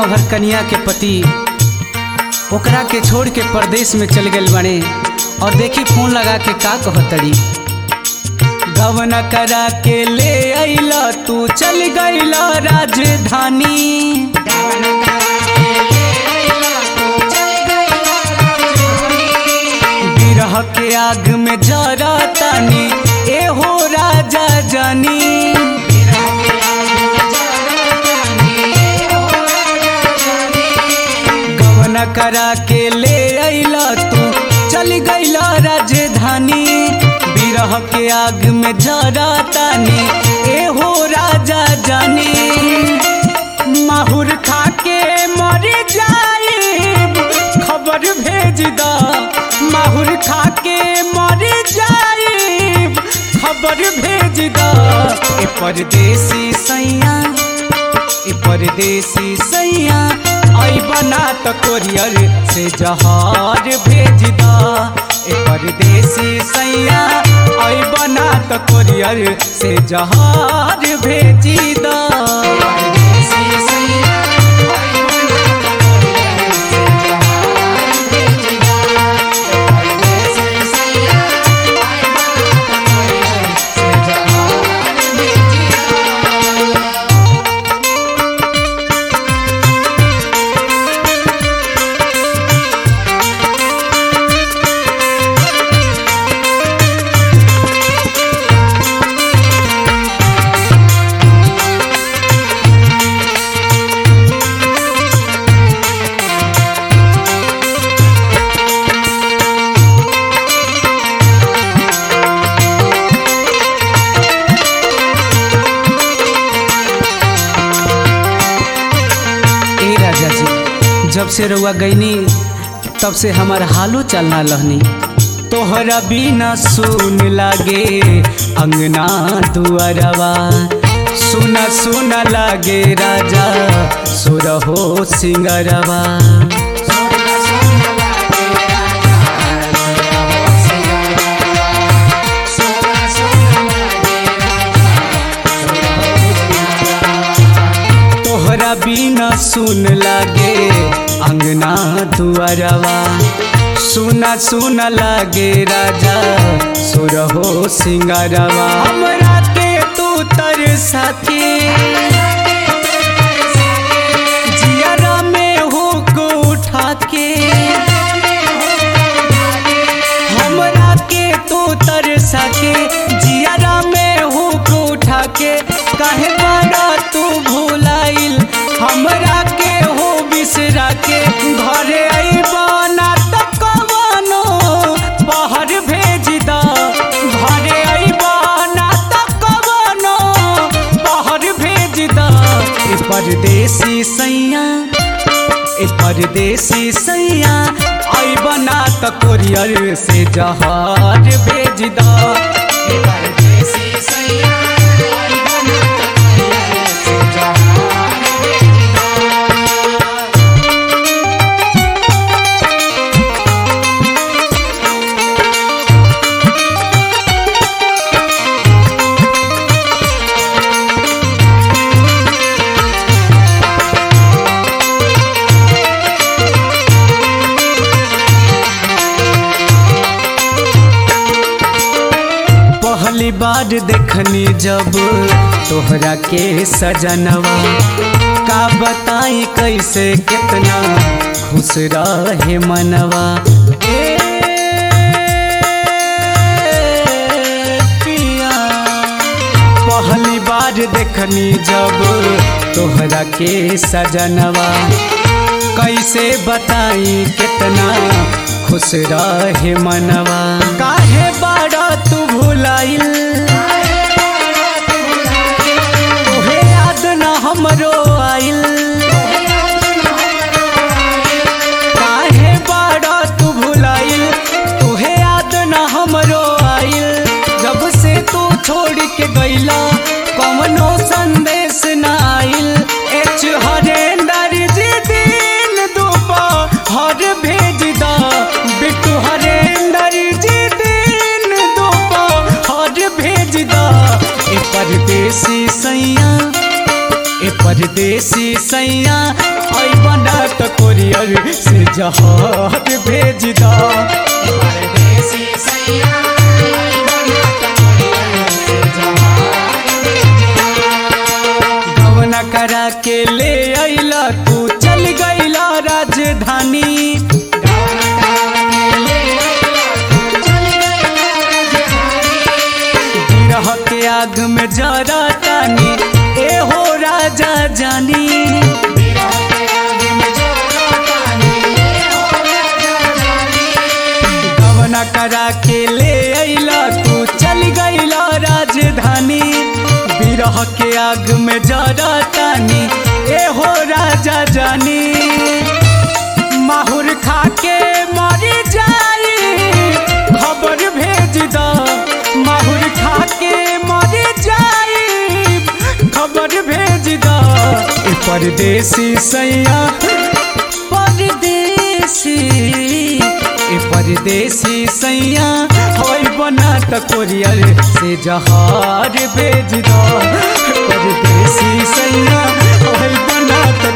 नौहर कन्या के पति ओकरा के छोड़ के परदेश में चल गए बने और देखी फोन लगा के का कहतड़ी गवन करा के ले अइला तू चल गइला राजधानी बिरह के आग में जरा तानी ए हो राजा जानी गवन करा के ले अइला तू चल गइला राजधानी बिरह के आग में जरा तानी ए हो राजा जानी माहुर खा के मर जाए खबर भेज दा माहुर खा के मर जाए खबर भेज दा ए परदेसी सैया ए परदेसी सैया आई बना तो कोरियर से जहार भेज दा ए परदेसी सैया आई बना तो कोरियर से जहार भेज दा परदेसी सैया ए राजा जी जब से रउआ गईनी तब से हमार हालो चलना लहनी तोहरा बिना सुन लागे अंगना दुआरवा सुना सुना लागे राजा सुरहो सिंगरवा तोहरा बिना सुन लागे अंगना दुआरवा सुना सुना लागे राजा सुरहो सिंगारवा हमरा के तू तर साथी जियारा में हुक उठा के हमरा के तू तर सके जियारा में हुक उठा के काहे बड़ा तू भूलाइल हमरा के हो बिसरा के घरे अइबाना त कवनो बाहर भेज दा घरे अइबाना त कवनो बाहर भेज दा ए परदेसी सैया ए परदेसी सैया आई बना त कोरियर से जहार भेज दा ए परदेसी सैया आई बना त कोरियर से जहार भेज दा पहली बार देखनी जब तोहरा के सजनवा का बताई कैसे कितना खुश रहे मनवा ए पिया पहली बार देखनी जब तोहरा के सजनवा कैसे बताई कितना खुश रहे मनवा काहे बाड़ा तू भुलाइल तोहे याद न हमरो आइल काहे बाड़ा तू भुलाइल तोहे याद न हमरो आइल जब से तू छोड़ के गइला कवनो संदेश न आइल एच हरेंदर जी दिन दोपहर भेज दा बिट्टू हरेंदर जी दिन दोपहर भेज दा ए परदेसी सैया ए परदेसी सैया आई कोरियर से जहार भेज दा परदेसी सैया आई बना कमरिया से जहार गवना करा के ले अइला तू चल गइला राजधानी बिरह के आग में जरा तानी ए हो राजा जानी गवना करा के ले अइला तू चल गइला राजधानी बिरह के आग में जरा तानी ए हो राजा जानी माहुर खा के मर जाई खबर भेज द माहुर खा के मर जाई खबर भेज द ए परदेसी सैया परदेसी ए परदेसी सैया होई बना त कोरियर से जहार भेज द परदेसी सैया होई बना त